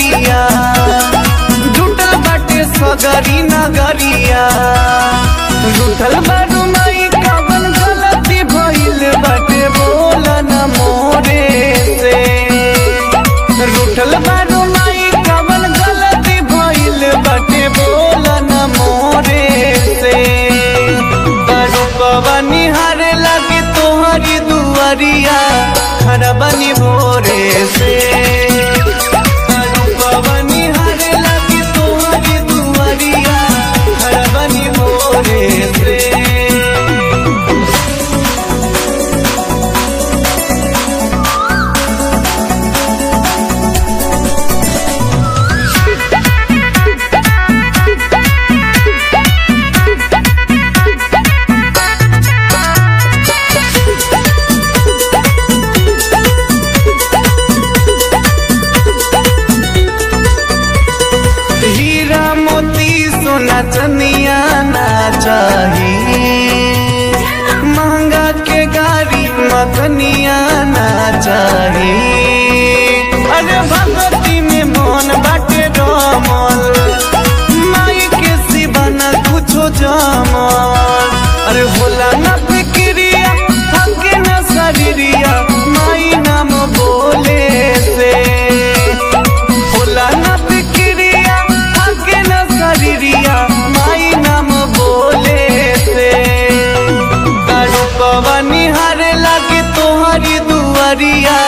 दुआरिया जुटल बाटे सगरी नगरिया जुटल बारू माई कवन गलती भइल बाटे बोल न मोरे से रूठल बारू माई कवन गलती भइल बाटे बोल न मोरे से बारू पवनी हारे लगे तोहरी दुआरिया खरबनी भोरे से बारू पवनी हारे लगे तोहरी दुआरिया खरबनी भोरे से हीरा मोती सोना चनिया ना चाही महंगा के गाड़ी मखनिया ना चाही अरे भगवती में मन बाटे रमल माई के सिवा न कुछो जमल अरे होला ना फिक्रिया हमके ना शरीरिया माई नाम बोले से होला ना फिक्रिया आगे ना शरीरिया माई नाम बोले से तारू पवनी हारे लागे तोहरी दुआरिया